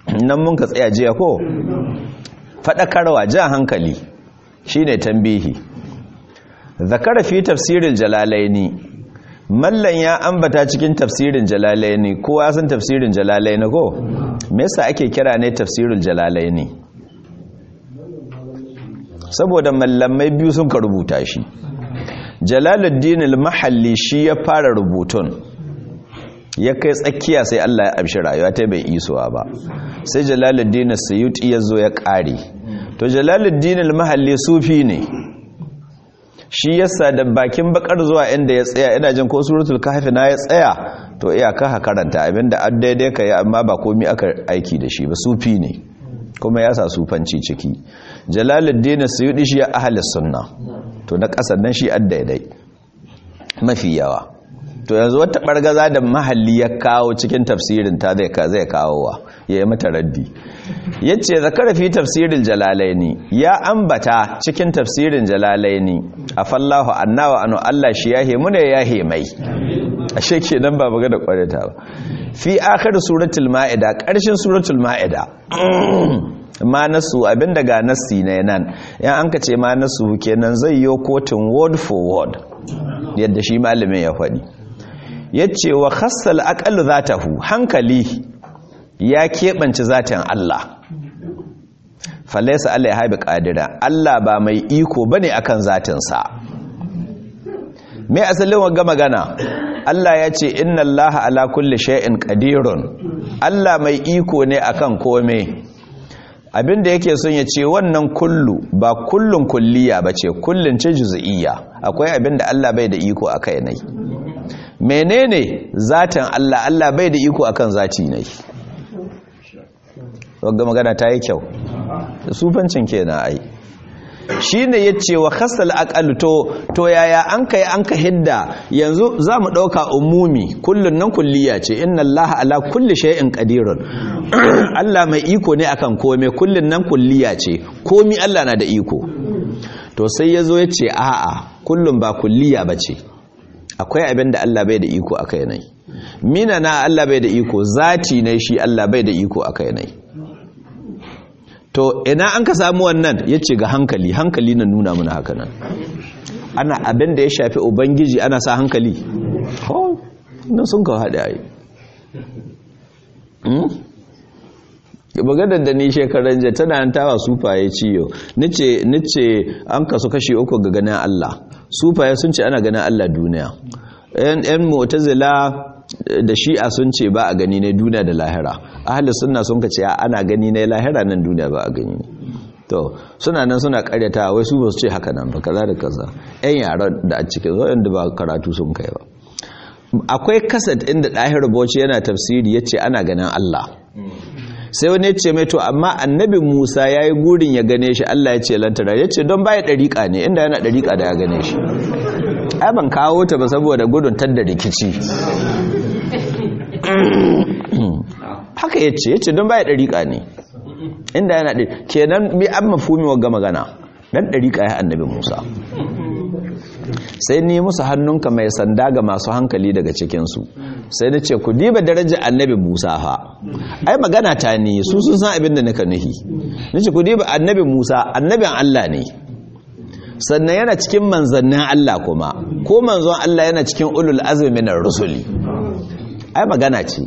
nan mun ka tsaya jiya ko faɗakarwa jan hankali shine tambihi zakara fi tafsirin jalalaini mallan ya ambata cikin tafsirin jalalaini kowa san tafsirin jalalaini ko me yasa ake kira ne tafsirul jalalaini saboda mallamai biyu sun ka rubuta shi jalaluddin al-mahalli shi ya fara rubutun ya kai tsakiya sai Allah ya amshi rayuwa ta bai isuwa ba sai jalaluddin as-suyuti ya zo ya kare to jalaluddin al-mahalli sufi ne shi yasa da bakin bakar zuwa inda ya tsaya ina jin ko suratul kahfi na ya tsaya to iya ka karanta abinda an daidai kai amma ba komai aka aiki da shi ba sufi ne kuma ya sa sufanci ciki jalaluddin suyudi shi ya ahli sunna to na kasar nan shi an daidai mafi yawa to yanzu wata bargaza da mahalli ya kawo cikin tafsirin ta zai zai kawowa ya yi mata raddi yace zakara fi tafsiril jalalaini ya ambata cikin tafsirin jalalaini afallahu annawa anu Allah shi yahe muna yahe mai ashe kenan ba magana kwareta ba fi akhir suratul maida karshen suratul maida ma nasu abinda ga nassi ne nan yan an ka ce ma nasu kenan zai yi kotun word for word yadda shi malamin ya faɗi yace wa khassal aqal zatahu hankali ya keɓance zatin Allah falaisa Allah ya haibi ƙadira Allah ba mai iko ba ne akan zatinsa mai asalin wagga magana Allah ya ce inna Allah ala kulli shay'in qadirun Allah mai iko ne akan kome abinda yake son ya ce wannan kullu ba kullun kulliya ba ce kullun ce juz'iyya akwai abinda Allah bai da iko akai nai menene zatin Allah Allah bai da iko akan zati nai wagga magana ta yi kyau sufancin kenan ai shi ne ya ce wa khasal aqal to to yaya an kai an ka hidda yanzu za mu ɗauka umumi kullun nan kulliya ce inna Allah ala kulli shay'in qadirun Allah mai iko ne akan kome kullun nan kulliya ce komi Allah na da iko to sai yazo ya ce a'a kullun ba kulliya bace akwai abin da Allah bai da iko akai nai mina na Allah bai da iko zati ne shi Allah bai da iko akai nai to ina an ka samu wannan ya ce ga hankali hankali na nuna mana haka nan ana abin da ya shafi ubangiji ana sa hankali oh nan sun kawo haɗe ayi maganar da ni shekaran jiya tana nan tawa sufaye ciyo nice an kasu kashi uku ga ganin Allah sufaye sun ce ana ganin Allah duniya yan mu'tazila da shi'a sun ce ba a gani ne duniya da lahira ahli sunna sun ka ce ana gani ne lahira nan duniya ba a gani ne to suna nan suna karyata wai su ba su ce haka nan ba kaza da kaza yan yaran da a cikin wanda ba karatu sun kai ba akwai kasad inda ɗahir bauchi yana tafsiri ya ce ana ganin Allah sai wani ya ce mai to amma annabi musa ya yi gurin ya gane shi Allah ya ce lantara ya ce don baya ɗariƙa ne inda yana ɗariƙa da ya gane shi ai ban kawo ta ba saboda gudun tadda rikici haka ya ce ya ce don baya ɗariƙa ne inda yana ɗari kenan bi an mafumi wa magana ɗan ɗariƙa ya annabi musa sai ni musu hannunka mai sanda ga masu hankali daga cikinsu sai na ce ku diba darajar annabi musa fa ai magana ta ne su sun san abin da nika nuhi na ce ku diba annabi musa annabin allah ne sannan yana cikin manzannin allah kuma ko manzon allah yana cikin ulul azumi minar rusuli ai magana ce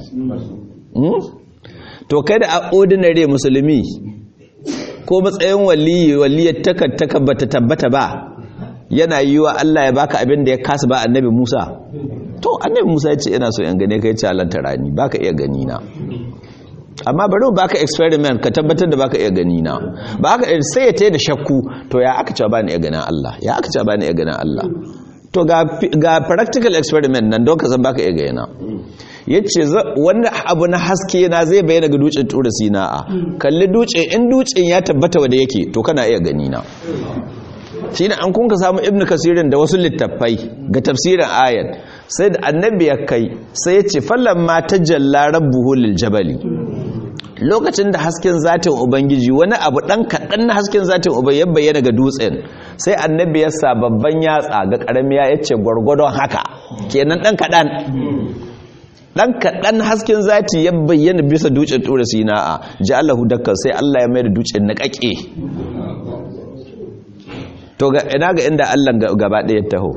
to kai da a ordinary musulmi ko matsayin waliyi waliyar takar bata tabbata ba yana yi wa Allah ya baka abin da ya kasa ba annabi Musa to annabi Musa ya ce ina so in gane kai calanta rani baka iya gani na amma bari mu baka experiment ka tabbatar da baka iya gani na ba haka sai ya tayi da shakku to ya aka ce ba ni iya ganin Allah ya aka ce ba ni iya ganin Allah to ga ga practical experiment nan don ka san baka iya gani na yace wanda abu na haske na zai bayyana ga dutsen tura sina'a kalli dutse in dutsen ya tabbata wanda yake to kana iya gani na shi ne an kunka samu ibn kasirin da wasu littattafai ga tafsirin ayat sai da annabi ya kai sai ya ce fallon ma ta jalla rabbuhu lil jabali lokacin da hasken zatin ubangiji wani abu dan kaɗan na hasken zatin ubangiji ya bayyana ga dutsen sai annabi ya sa babban yatsa ga ƙarami ya ce gwargwadon haka kenan dan kaɗan dan kaɗan hasken zati ya bayyana bisa dutsen tura sina'a ja'alahu dakkan sai Allah ya mai da dutsen na kake to ga ina ga inda Allah gaba ɗaya taho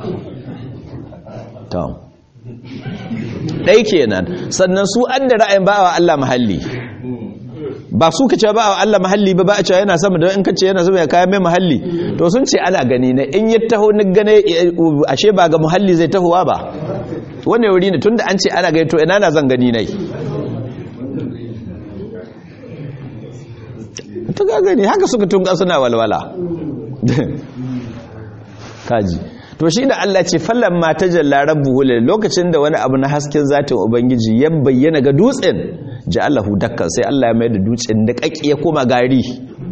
to dai kenan sannan su an da ra'ayin ba wa Allah mahalli ba su ka ce ba wa Allah mahalli ba ba a cewa yana sama don in ka ce yana sama ya kayan mai mahalli to sun ce ana gani na in ya taho ni gane ashe ba ga mahalli zai tahowa ba wane wuri ne tunda an ce ana gani to ina na zan gani nai ta ga gani haka suka tunga suna walwala kaji to shi da Allah ce fallan ma tajalla rabbuhu lil lokacin da wani abu na hasken zatin ubangiji ya bayyana ga dutsen ja'alahu dakkan sai Allah ya mai da dutsen da kake ya koma gari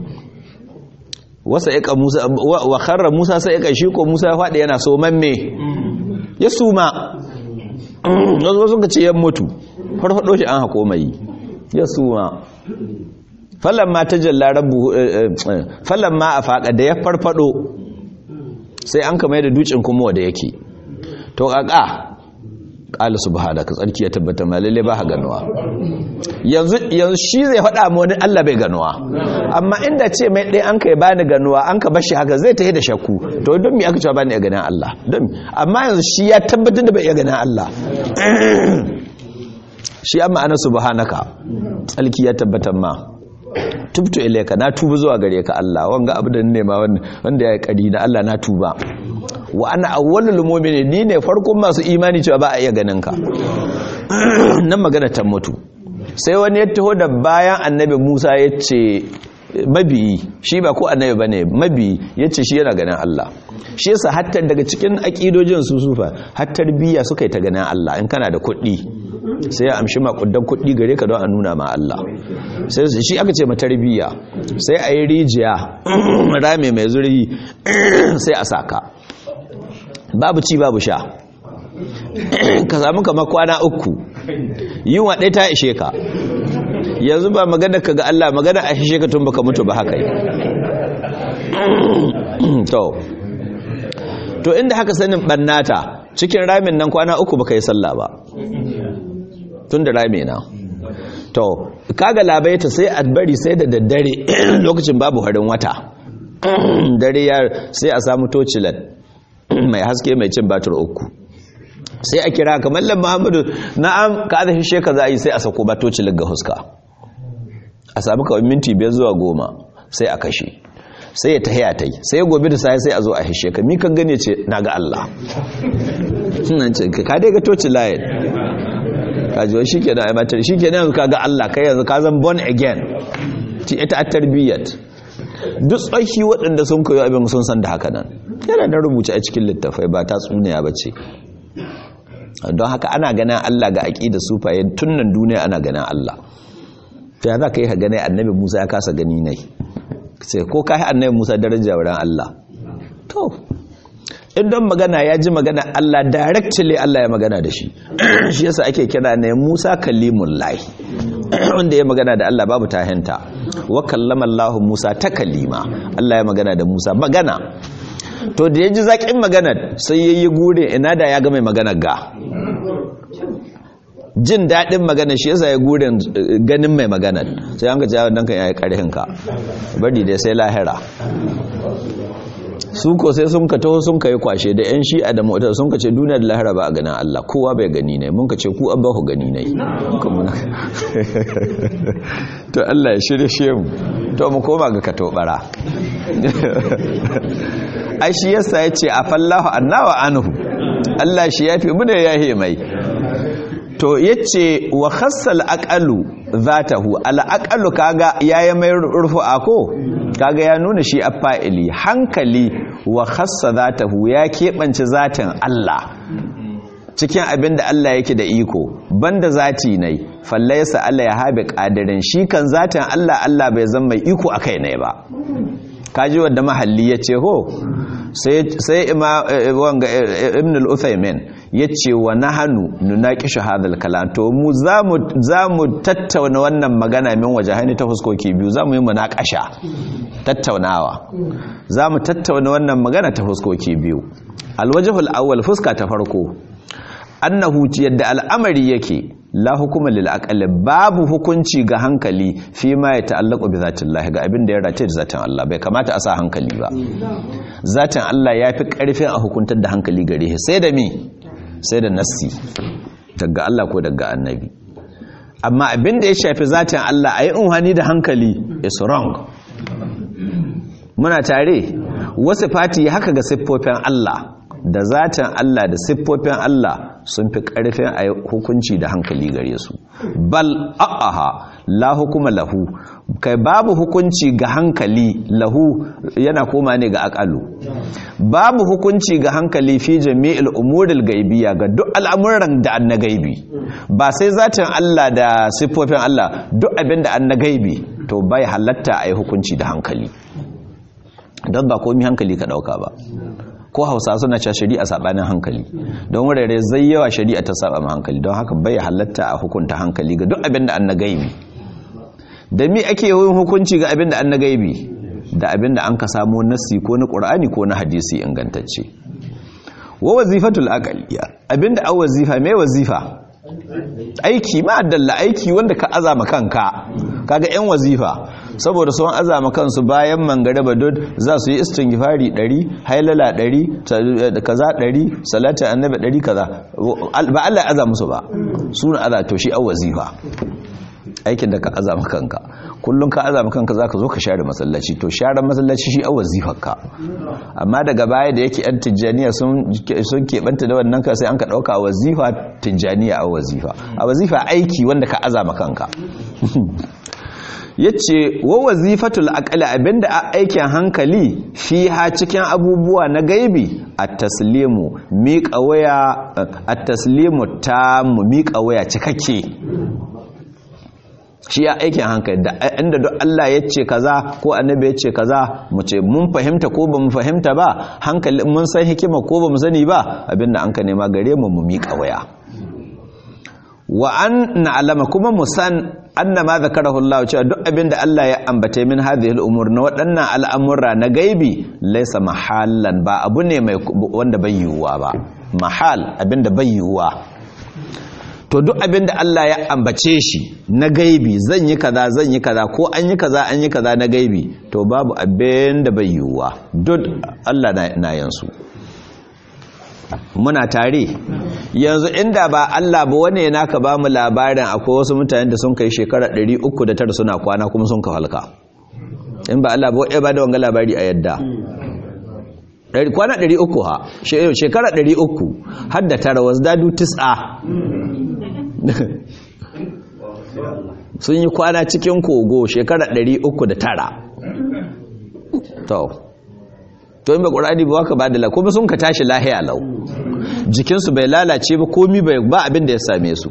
wasa yaka Musa wa kharra Musa sai yaka shi ko Musa ya fadi yana so mamme ya suma wasu sun ce ya mutu farfado shi an hako mai ya suma fallan ma tajalla rabbuhu fallan ma afaqa da ya farfado sai an kama da dutsen kuma wanda yake to kaka qala subhanaka tsarki ya tabbata ma lalle ba ha ganuwa yanzu yanzu shi zai faɗa mu wani Allah bai ganuwa amma inda ce mai dai an kai bani ganuwa an ka bashi haka zai tahi da shakku to don me aka ce bani ya ganin Allah don amma yanzu shi ya tabbatar da bai ya ganin Allah shi amma ana subhanaka tsarki ya tabbatar ma tubtu ilayka na tuba zuwa gare ka Allah wanga abu da nema wanda ya yi kari na Allah na tuba wa ana awwalul mu'minin ni ne farkon masu imani cewa ba a iya ganin ka nan magana ta mutu sai wani ya taho da bayan annabi Musa ya ce mabiyi shi ba ko annabi bane mabiyi ya ce shi yana ganin Allah shi yasa hatta daga cikin akidojin su sufa har tarbiyya suka yi ta ganin Allah in kana da kuɗi sai ya amshi makudan kuɗi gare ka don a nuna ma Allah sai shi aka ce matarbiya sai a yi rijiya rame mai zurgi sai a saka babu ci babu sha ka samu kama kwana uku yin waɗai ta ishe ka yanzu ba magana ka ga Allah magana a ishe ka tun baka mutu ba haka yi to to inda haka sanin ɓannata cikin ramin nan kwana uku baka yi sallah ba tun da rame na to kaga labaita sai a bari sai da daddare lokacin babu harin wata dare ya sai a samu tocilan mai haske mai cin batur uku sai a kira kamar lam muhammadu na'am ka ada hishe ka za a yi sai a sako ba tocilan ga huska a samu kawai minti biyar zuwa goma sai a kashe sai ya tahiya ta yi sai gobe da sai sai a zo a hishe ka mi kan gane ce na ga Allah ka dai ga tocilan kajiwa shi ke da aimatar shi ke yanzu kaga Allah kai yanzu ka zan born again ti ita a tarbiyyat duk tsaki waɗanda sun koyo abin sun san da haka nan yana da rubuce a cikin littafai ba ta tsuniya ba ce don haka ana ganin Allah ga aƙida sufaye tun nan duniya ana ganin Allah ta za ka yi ka gane annabi musa ya kasa gani nai sai ko ka yi annabi musa daraja wurin Allah to idan magana ya ji magana Allah directly Allah ya magana da shi shi yasa ake kira ne Musa kalimun lahi wanda ya magana da Allah babu tahinta wa kallama Allah Musa ta kalima Allah ya magana da Musa magana to da ya ji zaƙin magana sai ya yi gure ina da ya ga mai magana ga jin daɗin magana shi yasa ya gure ganin mai magana sai an ga jawon nan kan yayi ƙarhin ka bari dai sai lahira su ko sai sun ka taho sun ka yi kwashe da yan shi'a da motar sun ka ce duniya da lahira ba a ganin Allah kowa bai gani ne mun ka ce ku an ba ku gani ne to Allah ya shirye shi mu to mu koma ga katobara ai shi yasa yace afallahu annawa anhu Allah shi yafi mu da yahe mai to yace wa khassal aqalu zatahu al aqalu kaga yayi mai rufu'a ko kaga ya nuna shi a fa'ili hankali wa khassa zatahu ya keɓance zatin Allah cikin abin da Allah yake da iko banda zati ne fallaisa Allah ya haɓe ƙadirin shi kan zatin Allah Allah bai zama mai iko a kai ne ba kaji wadda mahalli ya ce ho sai ibn al-uthaymin ya ce wa nahanu nunaqishu hadha kalam to mu za mu tattauna wannan magana min waje hani ta fuskoki biyu za mu yi munaqasha tattaunawa za mu tattauna wannan magana ta fuskoki biyu alwajhul awwal fuska ta farko annahu yadda al'amari yake la hukuma lil aqli babu hukunci ga hankali fi ma ya ta'allaqu bi zatillah ga abin da ya race da zatin Allah bai kamata a sa hankali ba zatin Allah yafi karfin a hukuntar da hankali gare shi sai da me sai da nassi daga Allah ko daga annabi amma abin da ya shafi zatin Allah ayi unhani da hankali is wrong muna tare wasu fati haka ga siffofin Allah da zatin Allah da siffofin Allah sun fi ƙarfin a hukunci da hankali gare su bal a'aha la hukuma lahu kai babu hukunci ga hankali lahu yana koma ne ga akalu babu hukunci ga hankali fi jami'il umuril gaibiya ga duk al'amuran da an na gaibi ba sai zatin Allah da siffofin Allah duk abin da an na gaibi to bai halatta a yi hukunci da hankali don ba komi hankali ka dauka ba ko hausa suna cewa shari'a sabanin hankali don wurare zai yawa shari'a ta saba ma hankali don haka bai halatta a hukunta hankali ga duk abin da an na gaibi da mi ake yin hukunci ga abin da an na gaibi da abin da an ka samu nassi ko na qur'ani ko na hadisi ingantacce wa wazifatul aqliya abin da an wazifa mai wazifa aiki ma dalla aiki wanda ka azama kanka kaga yan wazifa saboda sun azama kansu bayan mangaraba duk za su yi istighfari 100 hailala 100 kaza 100 salatu annabi 100 kaza ba Allah ya azama su ba suna aza to shi wazifa aikin da ka azama kanka kullum ka azama kanka zaka zo ka share masallaci to share masallaci shi wazifarka amma daga baya da yake yan tijjaniya sun sun keɓanta da wannan ka sai an ka ɗauka wazifa tijjaniya a wazifa a wazifa aiki wanda ka azama kanka yace wa wazifatul aqli abinda a aikin hankali fiha cikin abubuwa na gaibi at-taslimu miƙa waya at-taslimu tamu miƙa waya cikakke shi ya aikin hankali da inda duk Allah ya ce kaza ko annabi ya ce kaza mu ce mun fahimta ko ba mu fahimta ba hankali mun san hikima ko ba mu sani ba abinda an ka nema gare mu mu miƙa waya wa an na'lama kuma mu san anna ma zakarahu Allah cewa duk abinda Allah ya ambata min hadhihi al-umur na waɗannan al'amura na gaibi laysa mahallan ba abu ne mai wanda bai yiwuwa ba mahal abinda bai yiwuwa to duk abinda Allah ya ambace shi na gaibi zan yi kaza zan yi kaza ko an yi kaza an yi kaza na gaibi to babu abinda bai yiwuwa duk Allah na yansu muna tare yanzu inda ba Allah ba wane naka ba mu labarin akwai wasu mutane da sun kai shekara 309 suna kwana kuma sun ka halka in ba Allah ba ya ba da wanga labari a yadda kwana 300 ha shekara 300 har da tara wasu dadu tis'a sun yi kwana cikin kogo shekara 309 to to in ba ƙur'ani ba waka ba da la kuma sun ka tashi lahiya lau jikinsu bai lalace ba komi bai ba abin da ya same su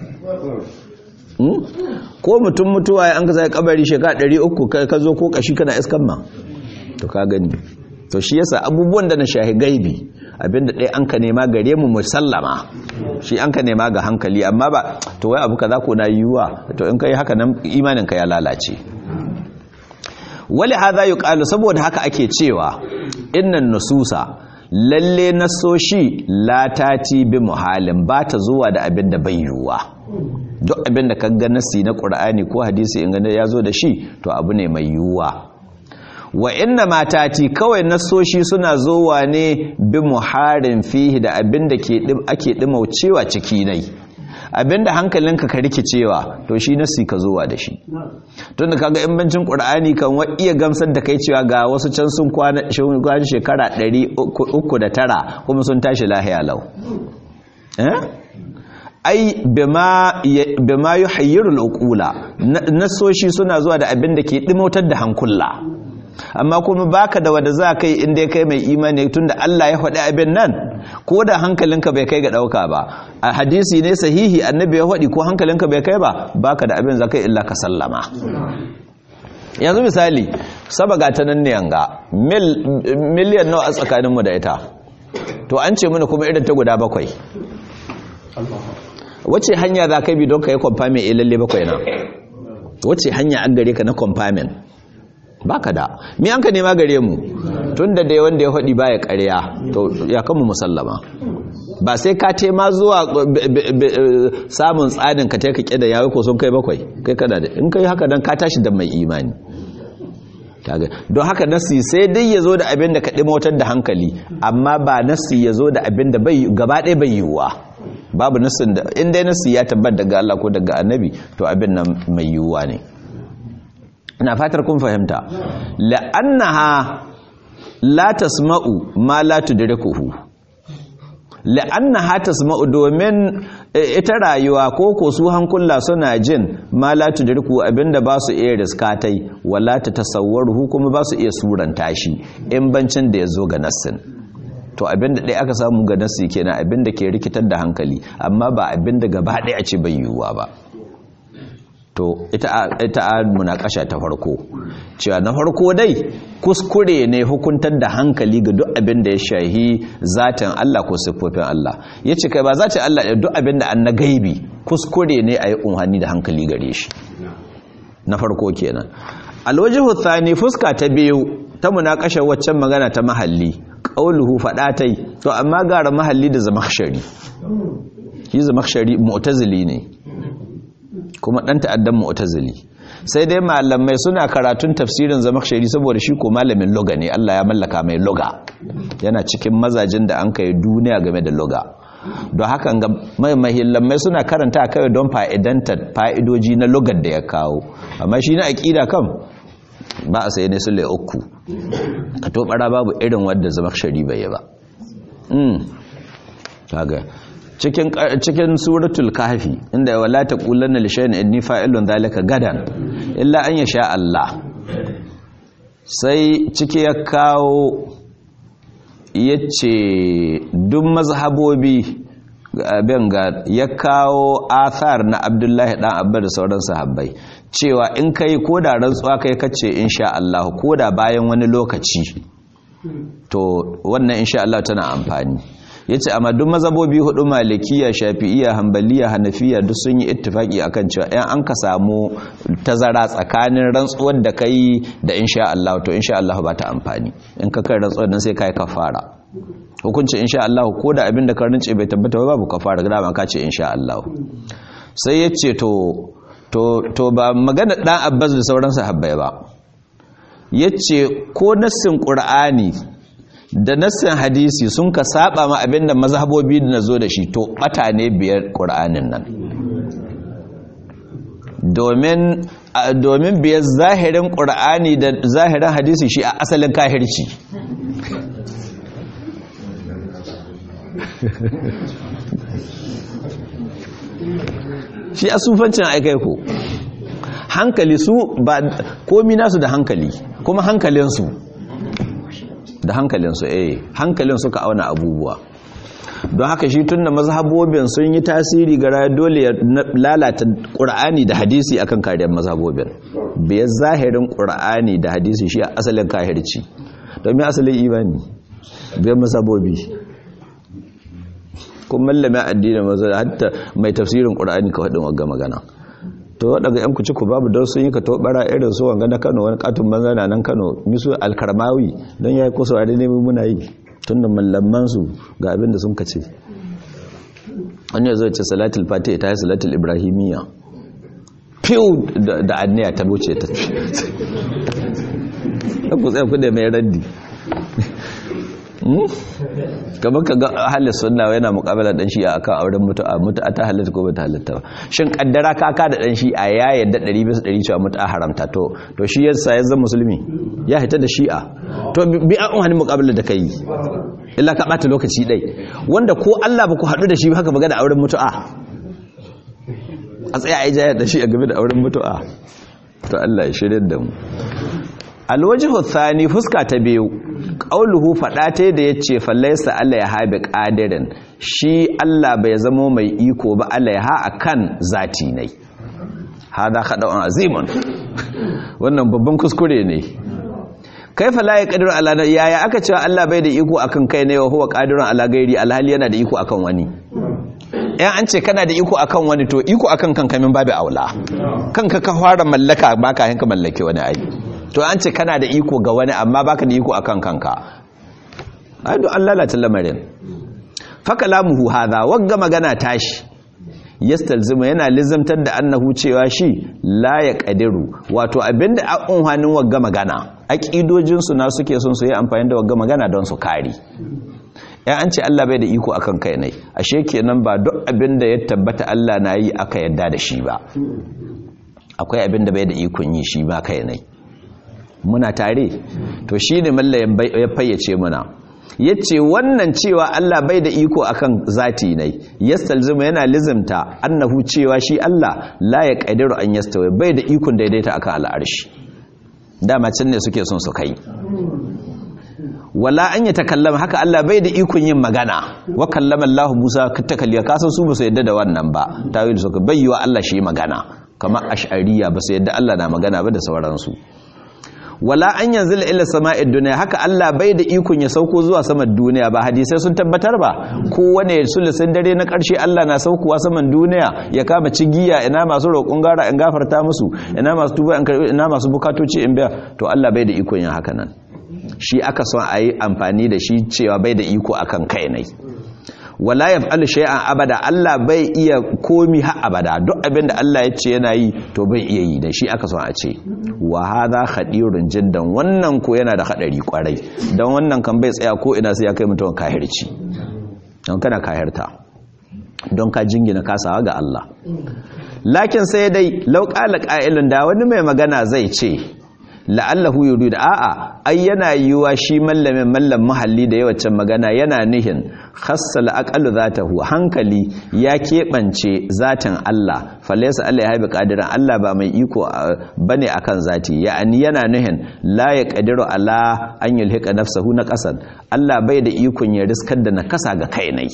ko mutum mutuwa ya an ka sai kabari shekara 300 ka zo ko kashi kana iskan ma to ka gani to shi yasa abubuwan da na shahi gaibi abinda ɗaya an ka nema gare mu musallama shi an ka nema ga hankali amma ba to wai abu kaza ko na yiwuwa to in kai haka nan imanin ka ya lalace wali hadha yuqalu saboda haka ake cewa innan nususa lalle nasoshi la tati bi muhalin ba ta zuwa da abin da bai yiwuwa duk abin da kaga nasi na qur'ani ko hadisi in gane yazo da shi to abu ne mai yiwuwa wa inna matati kawai nasoshi suna zowa ne bi muharin fihi da abin da ke ake dimaucewa ciki nai abinda hankalinka ka rikicewa to shi nasi ka zowa da shi tun da kaga imbancin qur'ani kan wa iya gamsar da kai cewa ga wasu can sun kwana shekara 309 kuma sun tashi lahiya lau eh ai bima bima yuhayyiru al-uqula nasoshi suna zuwa da abin da ke dimautar da hankula amma kuma baka da wanda za kai inda ya kai mai imani tunda Allah ya faɗi abin nan ko da hankalinka bai kai ga ɗauka ba a hadisi ne sahihi annabi ya faɗi ko hankalinka bai kai ba baka da abin za kai illa ka sallama yanzu misali saba ga ta nan ne yanga miliyan nawa a tsakaninmu da ita to an ce mana kuma irin ta guda bakwai wace hanya za ka bi don ka yi kwamfamin ilalle bakwai na wace hanya an gare ka na kwamfamin baka da mi an ka nema gare mu tun da dai wanda ya faɗi baya ƙarya to ya kanmu musallama ba sai ka tema zuwa samun tsanin ka taika ƙida yawai ko sun kai bakwai kai kada da in kai haka don ka tashi da mai imani don haka nasi sai dai ya zo da abin da ka ɗimotar da hankali amma ba nasi ya zo da abin da gaba ɗaya bai yiwuwa babu nasin da in dai nasi ya tabbat daga Allah ko daga annabi to abin nan mai yiwuwa ne ina fatar kun fahimta la'annaha la tasma'u ma la tudrikuhu la'annaha tasma'u domin ita rayuwa ko ko su hankula suna jin ma la tudriku abinda ba su iya riskatai wala ta tasawwaruhu kuma ba su iya suranta shi in bancin da yazo ga nassin to abinda dai aka samu ga nassi kenan abinda ke rikitar da hankali amma ba abinda gaba ɗaya a ce bai yiwuwa ba to ita ita munakasha ta farko cewa na farko dai kuskure ne hukuntar da hankali ga duk abin da ya shahi zatin Allah ko siffofin Allah yace kai ba zatin Allah duk abin da an na gaibi kuskure ne a yi unhani da hankali gare shi na farko kenan alwajihu thani fuska ta biyu ta munakasha waccan magana ta mahalli qauluhu fadatai to amma gara mahalli da zamakhshari shi zamakhshari mu'tazili ne kuma ɗan ta'addan mu'tazili sai dai malamai suna karatun tafsirin zamakshari saboda shi ko malamin loga ne Allah ya mallaka mai loga yana cikin mazajin da an kai duniya game da loga don haka ga mahillamai suna karanta kawai don fa'idantar fa'idoji na logar da ya kawo amma shi na aƙida kam ba a sai ne su uku ka tobara babu irin wadda zamakshari bai yi ba cikin cikin suratul kahfi inda wala taqulanna li shay'in inni fa'ilun dhalika gadan illa an yasha Allah sai ciki ya kawo yace duk mazhabobi abin ga ya kawo athar na Abdullahi dan Abba da sauran sahabbai cewa in kai koda rantsuwa kai kace insha Allah koda bayan wani lokaci to wannan insha Allah tana amfani ya ce amma duk mazabobi hudu malikiya shafi'iya hambaliya hanafiya duk sun yi ittifaki akan cewa yan an ka samu tazara tsakanin rantsuwar da kai da insha Allah to insha Allah ba ta amfani in ka kai rantsuwar nan sai kai kafara hukunci insha Allah ko da abin da ka rince bai tabbata ba babu kafara ga dama ka ce insha Allah sai ya ce to to to ba magana dan Abbas da sauran sahabbai ba yace ko nassin Qur'ani da nassin hadisi sun ka saba ma abinda mazhabobi na zo da shi to bata ne biyar ƙur'anin nan domin domin biyar zahirin ƙur'ani da zahirin hadisi shi a asalin kahirci shi a sufancin aikai ko hankali su ba komi nasu da hankali kuma hankalinsu da hankalinsu eh hankalin suka auna abubuwa don haka shi tun da mazhabobin sun yi tasiri ga dole ya lalata ƙur'ani da hadisi akan kariyar mazhabobin biyar zahirin ƙur'ani da hadisi shi a asalin kahirci domin asalin imani biyar mazhabobi kuma mallamin addinin mazhab hatta mai tafsirin ƙur'ani ka faɗin wagga magana to waɗanda yan kuci ku babu don sun yi ka tobara irin su wanga na kano wani katon banza na nan kano misu alkarmawi don ya yi kusa a ne muna yi tun da mallamansu ga abin da sun kace wani ya zo ce salatul fati ta yi salatul ibrahimiyya fiw da anniya ta wuce ta ku tsaye ku da mai raddi kamar ka ga ahalin sunna yana mukabala dan shi'a akan auren mutu'a mutu'a ta halatta ko bata halatta ba shin kaddara kaka da dan shi'a ya yadda 100 bisa 100 cewa mutu'a haramta to to shi yasa ya zama musulmi ya hita da shi'a to bi an wani mukabala da kai illa ka bata lokaci dai wanda ko Allah ba ku hadu da shi haka ba ga da auren mutu'a a tsaya ai jaya da shi a game da auren mutu'a to Allah ya shirye da mu alwajihu thani fuska ta biyu qauluhu fada ta da yace fallaisa Allah ya habi qadirin shi Allah bai zamo mai iko ba Allah ya ha akan zati ne hada khada'un azimun wannan babban kuskure ne kaifa la yaqdiru ala yaya aka cewa Allah bai da iko akan kai ne wa huwa qadirun ala gairi alhali yana da iko akan wani yan an ce kana da iko akan wani to iko akan kanka min babu aula kanka ka fara mallaka baka hanka mallake wani ai to an ce kana da iko ga wani amma baka da iko akan kanka ai do Allah lalata lamarin fakalamuhu hadha wagga magana tashi yastalzima yana lizamtar da annahu cewa shi la ya kadiru wato abinda a unhanin wagga magana aqidojin su na suke son su yi amfani da wagga magana don su kare ya an ce Allah bai da iko akan kai ne ashe kenan ba duk abinda ya tabbata Allah na yi aka yadda da shi ba akwai abinda bai da ikon yi shi ba kai ne muna tare to shine mallayin ya fayyace muna yace wannan cewa Allah bai da iko akan zati ne yastalzima yana lizimta annahu cewa shi Allah la ya qadiru an yastawi bai da ikon daidaita akan al'arshi dama can ne suke son su kai wala an ya takallama haka Allah bai da ikon yin magana wa kallama Allah Musa takalliya kasan su ba su yadda da wannan ba tawil suka bayyana Allah shi magana kamar ash'ariya ba su yadda Allah na magana ba da sauransu wala an yanzu ila sama'id duniya haka Allah bai da ikon ya sauko zuwa saman duniya ba hadisai sun tabbatar ba kowane sulusin dare na ƙarshe Allah na saukowa saman duniya ya kama cigiya ina masu roƙon gara in gafarta musu ina masu tuba in karbi ina masu bukatoci in biya to Allah bai da ikon yin haka nan shi aka son a yi amfani da shi cewa bai da iko akan kai ne wala yaf'alu shay'an abada Allah bai iya komi har abada duk abinda Allah ya ce yana yi to bai iya yi da shi aka son a ce wa hadha khadirun jiddan wannan ko yana da hadari kwarai dan wannan kan bai tsaya ko ina sai ya kai mutum kahirci don kana kahirta don ka jingina kasawa ga Allah lakin sai dai law qala qa'ilun da wani mai magana zai ce la'allahu yurid a'a ai yana yiwa shi mallamin mallam mahalli da yawancin magana yana nihin khassal aqalu zatahu hankali ya keɓance zatin Allah falaysa Allah ya haibi qadiran Allah ba mai iko bane akan zati ya'ani yana nihin la yaqdiru ala an yulhiqa nafsahu na qasan Allah bai da ikon ya riskar da nakasa ga kai nai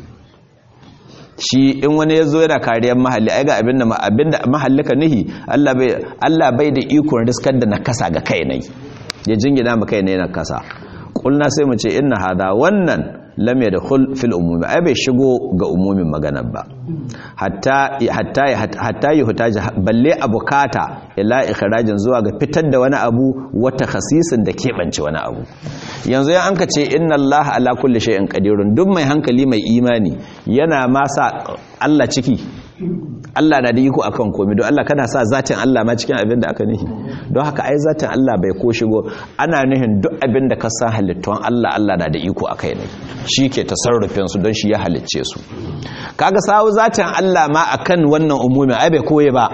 shi in wani ya zo yana kariyar mahalli ai ga abinda abinda mahallika nihi Allah bai Allah bai da ikon riskar da nakasa ga kai ne ya jingina mu kai ne nakasa kulna sai mu ce inna hada wannan lam yadkhul fil umumi ai bai shigo ga umumin maganar ba hatta hatta hatta yuhtaja balle abukata ila ikhrajin zuwa ga fitar da wani abu wata khasisin da keɓance wani abu yanzu ya anka ce inna allaha ala kulli shay'in qadirun duk mai hankali mai imani yana ma sa Allah ciki Allah na da iko akan komai don Allah kana sa zatin Allah ma cikin abin da aka nihi don haka ai zatin Allah bai ko shigo ana nihin duk abin da ka san halittun Allah Allah na da iko akai ne shi ke tasarrufin su don shi ya halicce su kaga sawu zatin Allah ma akan wannan umumi ai bai koye ba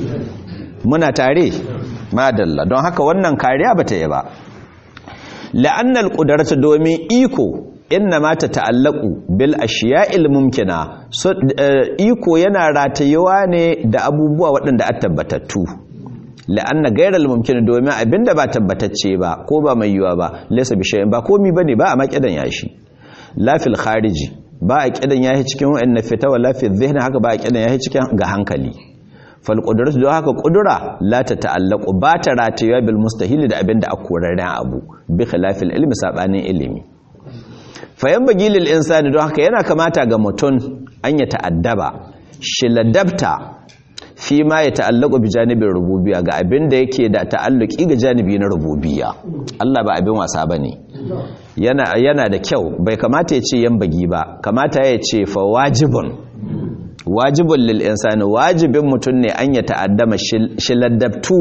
muna tare madalla don haka wannan kariya bata yi ba la'annal qudratu domin iko inna ma ta ta'allaku bil ashiya'il mumkina so iko yana ratayewa ne da abubuwa waɗanda a tabbatattu la'anna gairal mumkin domin abinda ba tabbatacce ba ko ba mai yiwa ba laysa bi shay'in ba komi bane ba a makidan yashi la fil khariji ba a kidan yashi cikin wa'anna fita wala fi dhihni haka ba a kidan yashi cikin ga hankali fal qudratu don haka qudura la ta ta'allaku ba ta ratayewa bil mustahili da abinda a korarren abu bi khilafil ilmi sabanin ilimi fayan bagilil insani don haka yana kamata ga mutum an ya ta'addaba shi ladabta fi ma ya ta'allaku bi janibin rububiya ga abin da yake da ta'alluki ga janibi na rububiya Allah ba abin wasa bane yana yana da kyau bai kamata ya ce yan bagi ba kamata ya ce fa wajibun wajibun lil insani wajibin mutum ne an ya ta'addama shi ladabtu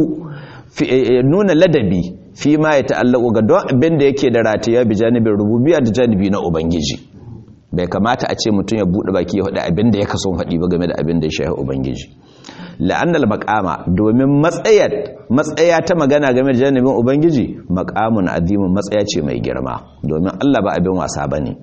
nuna ladabi fi ma ya ta'allaku ga don abin da yake da ratiya bi janibin rububiya da janibi na ubangiji bai kamata a ce mutum ya buɗe baki ya faɗi abin da ya kaso faɗi ba game da abin da ya shahi ubangiji la'annal maqama domin matsayar matsaya ta magana game da janibin ubangiji maqamun azimun matsaya ce mai girma domin Allah ba abin wasa bane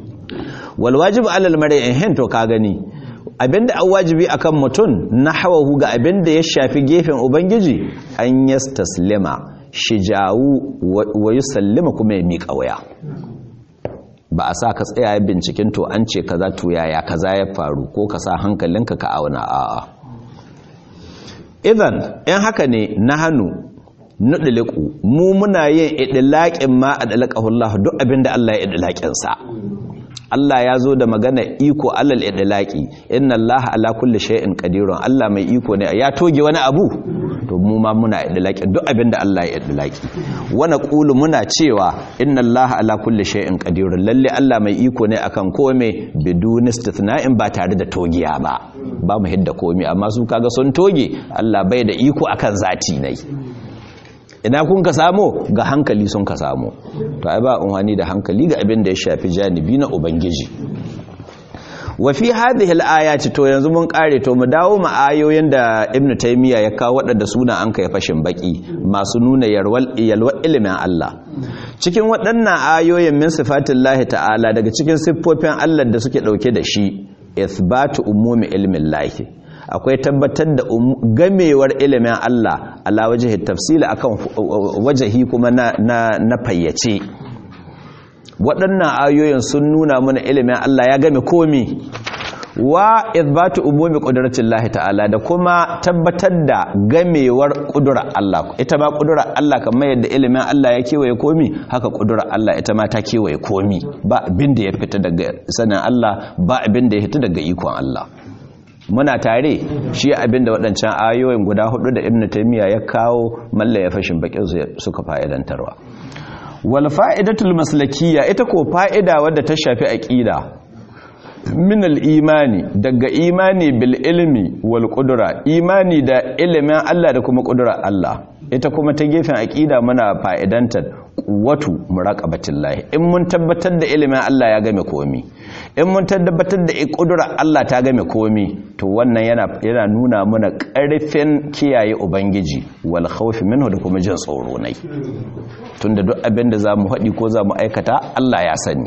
wal wajibu alal mar'i hin to ka gani abinda an wajibi akan mutum na hawahu ga abinda ya shafi gefen ubangiji an yastaslima shijawu wa yusallima kuma ya miƙa waya ba a sa ka tsaya binciken to an ce kaza to yaya kaza ya faru ko ka sa hankalinka ka auna a'a idan in haka ne na hannu nudliku mu muna yin idlaqin ma adlaqahu Allah duk abinda Allah ya idlaqin sa Allah ya zo da magana iko alal idlaqi inna Allah ala kulli shay'in qadirun Allah mai iko ne ya toge wani abu to to mu ma muna idlaki duk abin da Allah ya idlaki wa naqulu muna cewa inna Allah ala kulli shay'in qadir lalle Allah mai iko ne akan kome bidun istithna'in ba tare da togiya ba ba mu hidda komai amma su kaga sun toge Allah bai da iko akan zati nai ina kun ka samo ga hankali sun ka samo to ai ba unhani da hankali ga abin da ya shafi janibi na ubangiji wa fi hadhihi al-ayati to yanzu mun kare to mu dawo mu ayoyin da ibnu taymiya ya kawo wadanda suna an kai fashin baki masu nuna yarwal yalwa ilimin Allah cikin waɗannan ayoyin min sifatillahi ta'ala daga cikin siffofin Allah da suke dauke da shi ithbatu umumi ilmin lahi akwai tabbatar da gamewar ilimin Allah ala wajhi tafsili akan wajahi kuma na na fayyace waɗannan ayoyin sun nuna mana ilimin Allah ya game komi wa ithbatu umumi qudratillahi ta'ala da kuma tabbatar da gamewar ƙudurar Allah ita ma ƙudurar Allah kamar yadda ilimin Allah ya kewaye komi haka ƙudurar Allah ita ma ta kewaye komi ba abin da ya fita daga sanin Allah ba abin da ya fita daga ikon Allah muna tare shi abin da waɗancan ayoyin guda hudu da Ibn Taymiyyah ya kawo malla ya fashin bakin suka fa'idantarwa wal fa'idatul maslakiyya ita ko fa'ida wadda ta shafi aqida min al imani daga imani bil ilmi wal qudra imani da ilimin Allah da kuma qudrar Allah ita kuma ta gefen aqida muna fa'idantar quwwatu muraqabatillahi in mun tabbatar da ilimin Allah ya game komi in mun tabbatar da qudrar Allah ta game komi to wannan yana yana nuna mana ƙarfin kiyaye ubangiji wal khawfi minhu da kuma jin tsoro nai tunda duk abin da zamu haɗi ko zamu aikata Allah ya sani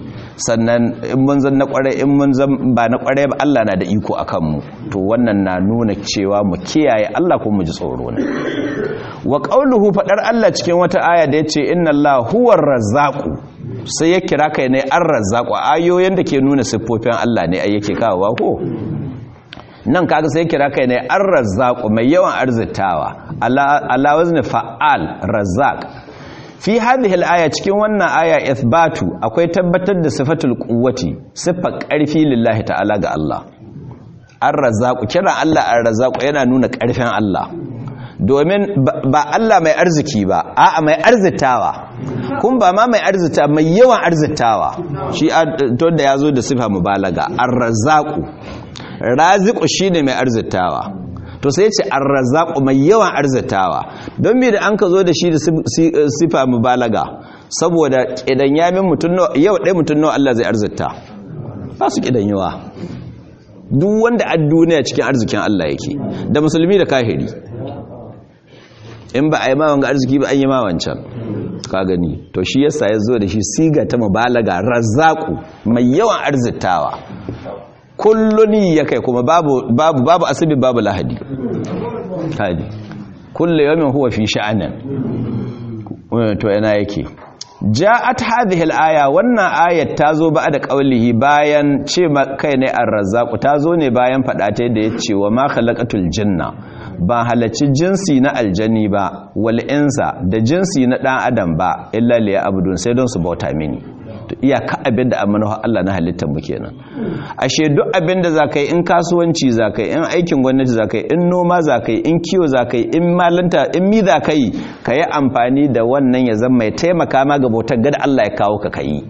sannan in mun zan na kware in mun zan ba na kware ba Allah na da iko akan mu to wannan na nuna cewa mu kiyaye Allah ko mu ji tsoro ne wa qauluhu fadar Allah cikin wata aya da yace inna Allah huwar razzaqu sai ya kira kai ne ar-razzaqu ayoyin da ke nuna siffofin Allah ne ai yake kawowa ko nan kaga sai kira kai ne ar-razzaqu mai yawan arzitawa ala wazni fa'al razzaq fi hadhihi al-aya cikin wannan aya ithbatu akwai tabbatar da sifatul quwwati sifar karfi lillahi ta'ala ga Allah ar-razzaqu kira Allah ar-razzaqu yana nuna karfin Allah domin ba Allah mai arziki ba a'a mai arzitawa kun ba ma mai arzita mai yawan arzitawa shi to da yazo da sifa mubalaga ar-razzaqu raziqu shine mai arzitawa to sai ce ar-razzaqu mai yawan arzitawa don me da an ka zo da shi da sifa mubalaga saboda kidan yamin mutun yau dai mutun nawa Allah zai arzita ba su kidan yawa duk wanda a duniya cikin arzikin Allah yake da musulmi da kahiri in ba a yi mawan arziki ba an yi mawancan ka gani to shi yasa ya zo da shi siga ta mubalaga razzaku mai yawan arzitawa kulluni ya kai kuma babu babu babu asibi babu lahadi hadi kullu yawmin huwa fi sha'anin to yana yake ja'at hadhihi al-aya wannan ayat tazo ba da qaulihi bayan ce kai ne ar-razzaq tazo ne bayan fada ta da yace wa ma khalaqatul jinna ba halacci jinsi na aljani ba wal insa da jinsi na dan adam ba illa liya abudun sai don su bauta mini to iyaka abin da amana Allah na halittar mu kenan ashe duk abin da zakai in kasuwanci zakai in aikin gwamnati zakai in noma zakai in kiwo zakai in malanta in mi zakai kayi amfani da wannan ya zama mai taimaka ma ga bautar gada Allah ya kawo ka kai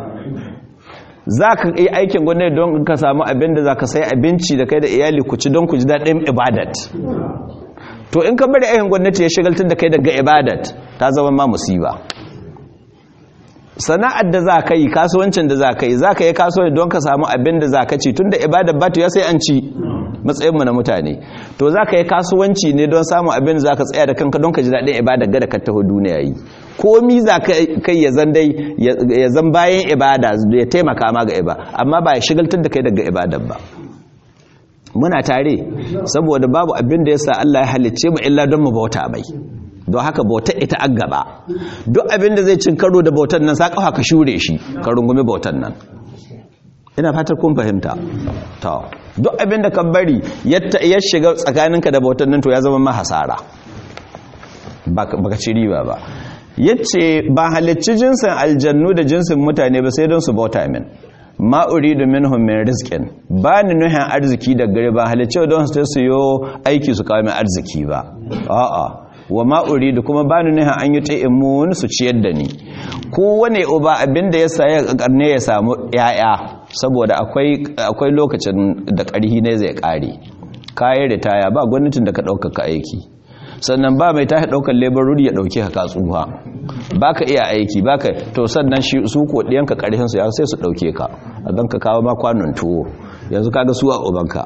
zaka yi aikin gwamnati don ka samu abin da zaka sai abinci da kai da iyali ku ci don ku ji daɗin ibadat to in ka bari aikin gwamnati ya shigaltar da kai daga ibadat ta zama ma musiba sana'ar da za ka yi kasuwancin da za ka yi za ka yi kasuwanci don ka samu abin da za ka ci tun da ibadar batu ya sai an ci matsayinmu na mutane to za ka yi kasuwanci ne don samun abin da za ka tsaya da kanka don ka ji daɗin ibadar gada ka taho duniya yi komi za ka kai ya zan dai ya zan bayan ibada ya taimaka ma ga ibada amma ba ya shigaltar da kai daga ibadar ba muna tare saboda babu abin da ya sa Allah ya halicce mu illa don mu bauta bai don haka bautar ita an gaba duk abin da zai cin karo da bautar nan sa kafa ka shure shi ka rungumi bautar nan ina fatar kun fahimta to duk abin da ka bari ya shiga tsakaninka da bautar nan to ya zama ma hasara baka ci riba ba yace ba halicci jinsin aljannu da jinsin mutane ba sai don su bauta min ma uridu minhum min rizqin ba ni nuhin arziki da gare ba halicci don su su yo aiki su kawo min arziki ba a'a wa ma uridu kuma bani nihin an yi ta'imun su ciyar da ni kowane uba abinda ya sa ya karne ya samu yaya saboda akwai akwai lokacin da karhi ne zai kare kayan ritaya ba gwamnatin da ka ɗaukaka aiki sannan ba mai tashi ɗaukar laboruri ya ɗauke ka katsuwa ba ka iya aiki ba ka to sannan su ko ɗiyanka ƙarfinsu ya sai su ɗauke ka a don ka kawo ma kwanon tuwo yanzu kaga su a ubanka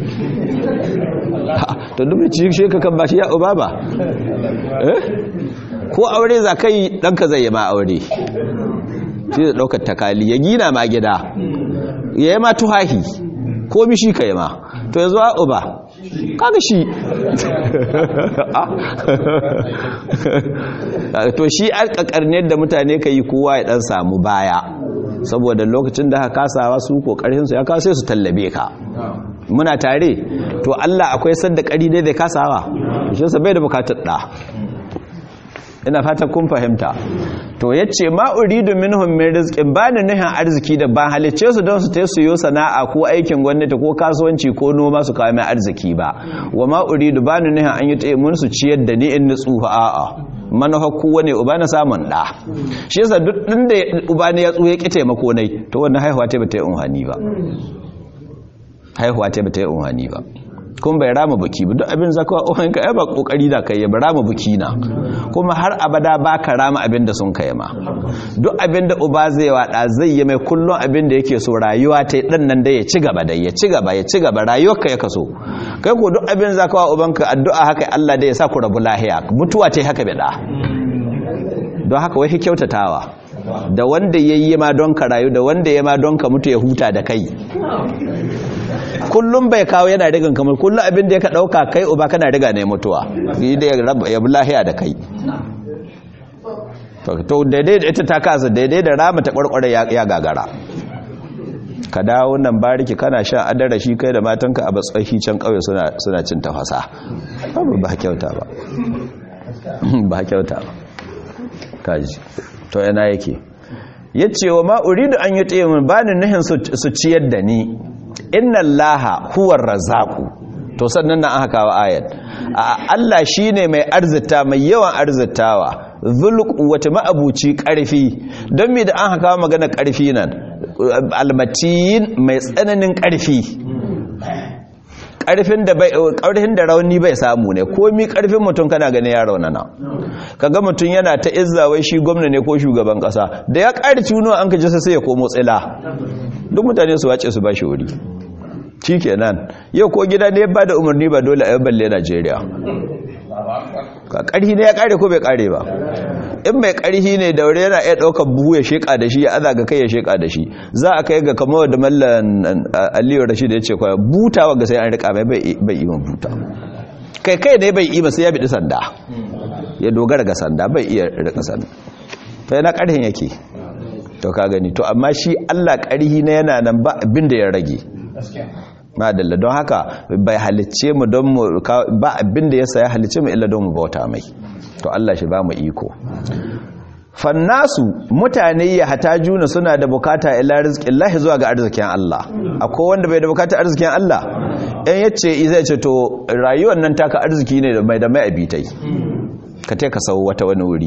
to duk da shi ka kan ba shi ya uba ba ko aure za ka yi ɗanka zai yi ma aure shi da ɗaukar takali ya gina ma gida ya yi ma tuhahi ko mishi ka yi ma to yanzu a uba kaga shi to shi alƙaƙarniyar da mutane ka yi kowa ya ɗan samu baya saboda lokacin da haka kasawa su ƙoƙarinsu ya kawo sai su tallabe ka muna tare to Allah akwai sadda ƙari dai zai kasawa shi sa bai da bukatar ɗa ina fatan kun fahimta to yace ma uridu minhum min rizqin bani nihin arziki da ban halicce su don su ta su yo sana'a ko aikin gwamnati ko kasuwanci ko noma su kawo mai arziki ba wa ma uridu bani nihin an yi ta mun su ciyar da ni in nutsuha a'a manafa kowane uba na samun da shi yasa duk din da uba ne ya tsuye ki taimako nai to wannan haihuwa ta bata yi unhani ba haihuwa ta bata yi unhani ba kuma bai rama buki ba duk abin zakawa ohun ka ba kokari da kai ba rama buki na kuma har abada ba ka rama abin da sun kai ma duk abin da uba zai wada zai yi mai kullum abin da yake so rayuwa ta dan nan da ya ci gaba da ya ci gaba ya ci gaba rayuwar ka ya kaso kai ko duk abin zakawa ubanka addu'a haka Allah da ya sa ku rabu lahiya mutuwa ta haka bida don haka wai kyautatawa da wanda yayi ma don ka rayu da wanda ya ma don ka mutu ya huta da kai kullum bai kawo yana rigan kamar kullum abin da ya ka ɗauka kai uba kana riga ne mutuwa yi da ya bi lahiya da kai to daidai da ita ta kasa daidai da rama ta ƙwarƙwarar ya gagara ka dawo nan bariki kana sha adara shi kai da matanka a batsahi can ƙauye suna cin tafasa ba kyauta ba ba kyauta ba kaji to yana yake yace wa ma uridu an yi tsaye ba ni nuhin su ciyar da ni inna allaha huwar razaku to sannan nan aka kawo ayat Allah shine mai arzita mai yawan arzitawa zulq wata ma'abuci karfi don me da an kawo magana karfi nan almatin mai tsananin karfi karfin da bai karfin da rauni bai samu ne komi karfin mutum kana gane ya raunana kaga mutum yana ta izza wai shi gwamna ne ko shugaban kasa da ya ƙari tuno an kaji sai ya komo tsila duk mutane su wace su ba shi wuri shi kenan yau ko gida ne ba da umarni ba dole a yi balle najeriya ka ƙarhi ne ya ƙare ko bai ƙare ba in mai ƙarhi ne daure yana iya ɗaukar buhu ya sheƙa da shi ya aza ga kai ya sheƙa da shi za a kai ga kamar da mallan aliyu rashid ya ce kwaya butawa ga sai an riƙa mai bai yi buta kai kai ne bai yi sai ya biɗi sanda ya dogara ga sanda bai iya riƙa sanda to yana ƙarhin yake to ka gani to amma shi Allah ƙarhi na yana nan ba abin da ya rage madalla don haka bai halicce mu don mu ba abin da ya saya halicce mu illa don mu bauta mai to Allah shi ba mu iko fannasu mutane ya hata juna suna da bukata ila rizqin lahi zuwa ga arzikin Allah akwai wanda bai da bukata arzikin Allah in yace zai ce to rayuwar nan taka arziki ne da mai da mai abitai ka te ka sau wata wani wuri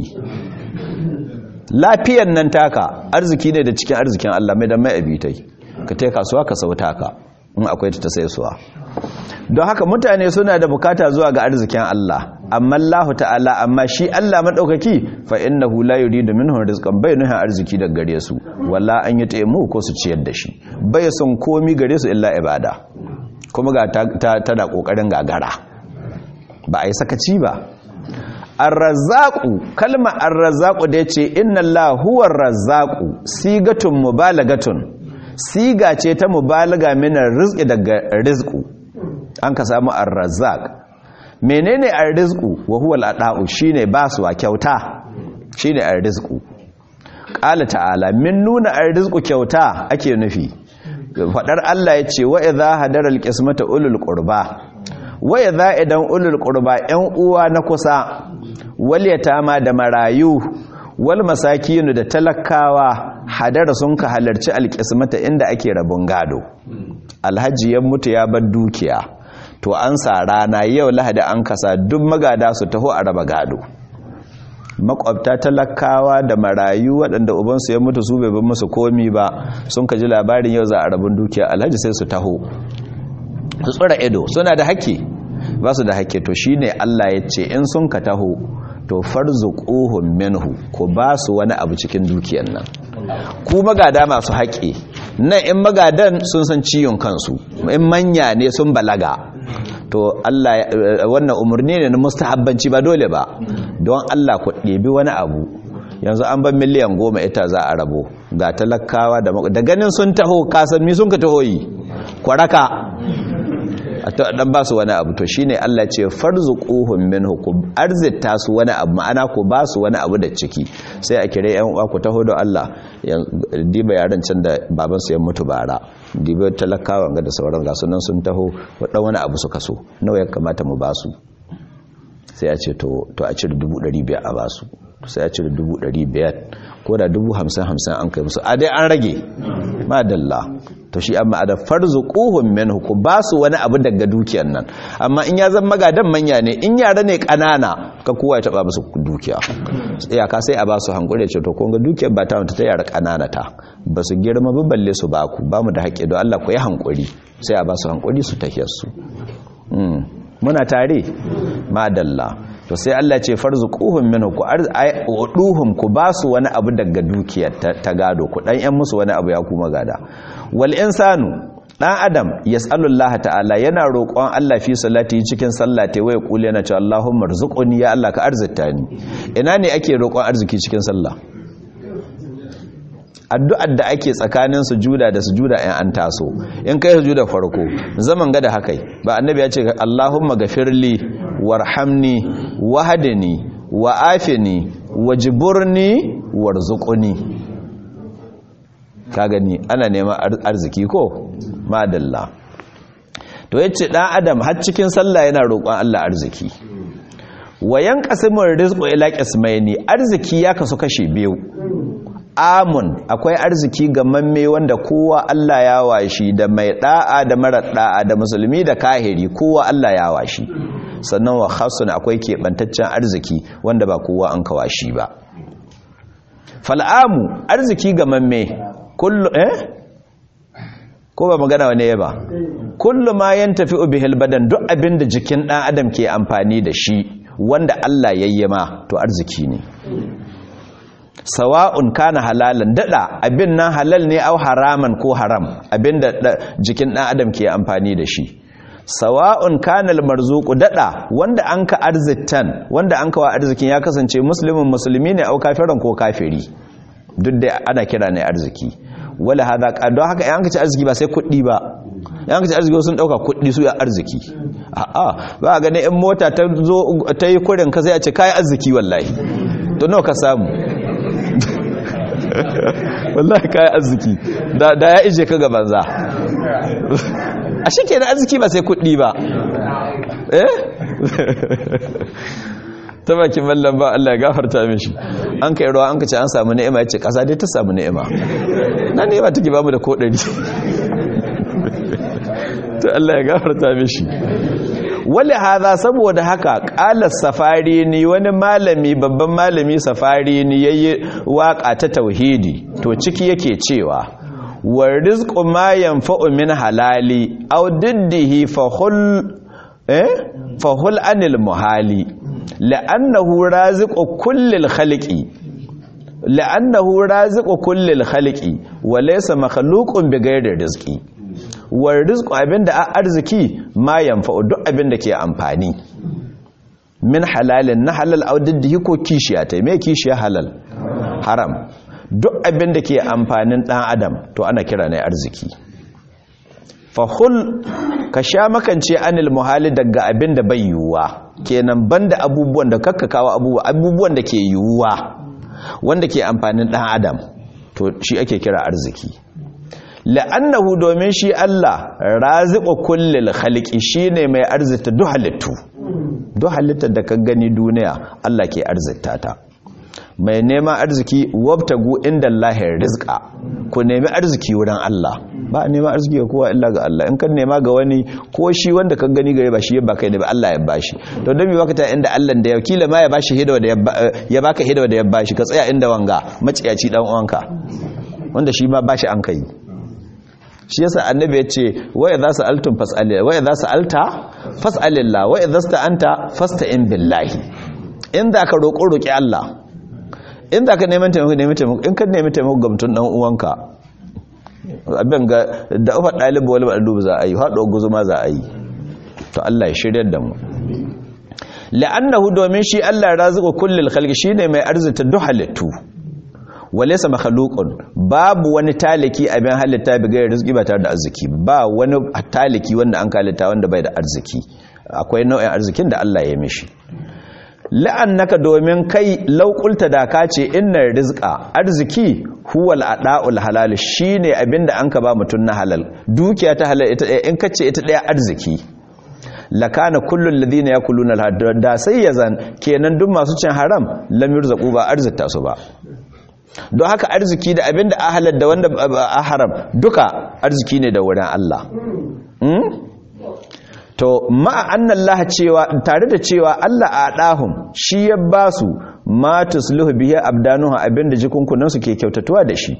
lafiyan nan taka arziki ne da cikin arzikin Allah mai da mai abitai ka te kasuwa ka sauta ka in akwai ta sai suwa don haka mutane suna da bukata zuwa ga arzikin Allah amma Allah ta'ala amma shi Allah madaukaki fa innahu la yuridu minhum rizqan bai nuhin arziki daga gare su walla an yi taimu ko su ciyar da shi bai son komi gare su illa ibada kuma ga tana kokarin gagara ba a yi sakaci ba arrazaku kalma arrazaku da yace inna Allah huwa arrazaku sigatun mubalagatun siga ce ta mubalaga min rizqi daga rizqu an ka samu arrazaq menene arrizqu wa huwa al'ada'u shine basuwa kyauta shine arrizqu qala ta'ala min nuna arrizqu kyauta ake nufi fadar Allah yace wa idha hadara alqismata ulul qurba wa idha idan ulul qurba yan uwa na kusa wal yatama da marayu wal masakinu da talakawa hadara sun ka halarci alƙismata inda ake rabon gado alhaji ya mutu ya bar dukiya to an sa rana yau lahadi an kasa duk magada su taho a raba gado makwabta talakawa da marayu waɗanda ubansu ya mutu su bai ban musu komi ba sun ka ji labarin yau za a rabin dukiya alhaji sai su taho su tsura ido suna da haƙƙi ba su da haƙƙi to shine Allah ya ce in sun ka taho to farzuquhum minhu ku ba su wani abu cikin dukiyar nan ku magada masu haƙƙi nan in magadan sun san ciyon kansu in manya ne sun balaga to Allah wannan umarni ne na mustahabbanci ba dole ba don Allah ku ɗebi wani abu yanzu an ban miliyan goma ita za a rabo ga talakawa da ganin sun taho kasan mi sun ka taho yi kwaraka dan ba su wani abu to shine Allah ce farzuquhum minhu ku arzita su wani abu ma'ana ku ba su wani abu da ciki sai a kire yan uwa ku taho da Allah diba yaran can da baban su ya mutu bara diba talakawa ga da sauran ga sunan sun taho wadan wani abu suka so nawa ya kamata mu ba su sai a ce to to a cire 500 a ba su sai a cire 500 ko da 50 50 an kai musu a dai an rage madalla to shi amma da farzuquhum minhu ku ba su wani abu daga dukiyar nan amma in ya zama magadan manya ne in yara ne kanana ka kowa ya taba musu dukiya iyaka sai a ba su hankuri ce to kun ga dukiyar ba ta ta yara kanana ta ba su girma ba balle su ba ku ba mu da haƙƙi don Allah ku yi hankuri sai a ba su hankuri su tahiyar su muna tare madalla to sai Allah ce farzuquhum minhu ku arzuhum ku ba su wani abu daga dukiyar ta gado ku dan yan musu wani abu ya kuma gada wal insanu dan adam yas'alullah ta'ala yana roƙon Allah fi salati cikin sallate waya kula yana cewa Allahumma rzuqni ya Allah ka arzita ni ina ne ake roƙon arziki cikin sallah addu'ar da ake tsakanin sujuda da sujuda in an taso in kai sujuda farko zaman gada hakai ba annabi ya ce Allahumma gafirli warhamni wahdini wa'afini wajburni warzuqni ka gani ana neman arziki ko madalla to yace dan adam har cikin sallah yana roƙon Allah arziki wayan qasimur rizqu ila qismaini arziki ya kasu kashi biyu amun akwai arziki ga mamme wanda kowa Allah ya washi da mai da'a da mara da'a da musulmi da kahiri kowa Allah ya washi sannan wa khasun akwai keɓantaccen arziki wanda ba kowa an kawashi ba fal'amu arziki ga mamme kullu eh ko ba magana wane ba kullu ma yantafi bihil badan duk abinda jikin dan adam ke amfani da shi wanda Allah yayyama to arziki ne sawa'un kana halalan dada abin nan halal ne au haraman ko haram abinda jikin dan adam ke amfani da shi sawa'un kana almarzuqu dada wanda anka arzittan wanda anka wa arzikin ya kasance muslimin musulmi ne au kafiran ko kafiri duk da ana kira ne arziki wala hada don haka yanka ci arziki ba sai kuɗi ba yanka ci arziki sun dauka kuɗi su ya arziki a'a ba ga ne in mota ta zo ta yi kurin ka sai a ce kai arziki wallahi to nawa ka samu wallahi kai arziki da ya ije ka ga banza a shi ke da arziki ba sai kuɗi ba eh ta bakin mallan ba Allah ya gafarta mishi an kai ruwa an kace an samu ni'ima yace kasa dai ta samu ni'ima na ni'ima take ba mu da kodari to Allah ya gafarta mishi wali hadha saboda haka qala safari ni wani malami babban malami safari ni yayi waka ta tauhidi to ciki yake cewa wa rizqu ma yanfa'u min halali aw diddihi fahul eh fahul anil muhali la'annahu raziqu kullil khaliqi la'annahu raziqu kullil khaliqi wa laysa makhluqun bighayri rizqi wa rizqu abinda a arziki ma yanfa'u duk abinda ke amfani min halalin na halal aw diddihi ko kishiya tai me kishiya halal haram duk abin da ke amfanin ɗan adam to ana kira ne arziki fahul ka sha makance anil muhali daga abin da bai yiwuwa kenan banda abubuwan da kakkakawa abubuwa abubuwan da ke yiwuwa wanda ke amfanin ɗan adam to shi ake kira arziki la'annahu domin shi Allah raziqu kullil khaliqi shine mai arzita duk halittu duk halittar da ka gani duniya Allah ke arzita ta mai neman arziki wabtagu inda lahir rizqa ku nemi arziki wurin Allah ba a neman arziki ga kowa illa ga Allah in kan nema ga wani ko shi wanda kan gani gare ba shi ya baka ne ba Allah ya bashi to don me baka ta inda Allah da ya kila ma ya bashi hidawa da ya baka hidawa da ya bashi ka tsaya inda wanga maciyaci dan uwanka wanda shi ma bashi an kai shi yasa annabi ya ce wa idza sa'altum fas'alillah wa idza sa'alta fas'alillah wa idza sta'anta fasta'in billahi in da ka roƙo roƙi Allah in da ka neman taimako neman taimako in ka nemi taimako ga mutum dan uwanka abin ga da ufa dalibu wal malubu za a yi hado guzuma za a yi to Allah ya shiryar da mu la'annahu domin shi Allah raziqu kullil khalqi shine mai arzita duk halittu walaysa makhluqun babu wani taliki abin halitta bi gairar rizqi ba tare da arziki ba wani taliki wanda an halitta wanda bai da arziki akwai nau'in arzikin da Allah ya mishi la'annaka domin kai laukulta da ka ce innar rizqa arziki huwal ada'ul halal shine abinda an ka ba mutun na halal dukiya ta halal ita in kace ita daya arziki lakana kullul ladina yakuluna al da sai yazan kenan duk masu cin haram lam yurzaqu ba arzikta su ba don haka arziki da abinda a halal da wanda a haram duka arziki ne da wurin Allah to ma'a annan laha cewa tare da cewa Allah a ɗahun shi ya ba su matus luhu biya abdanuha abinda jikunkunansu ke kyautatuwa da shi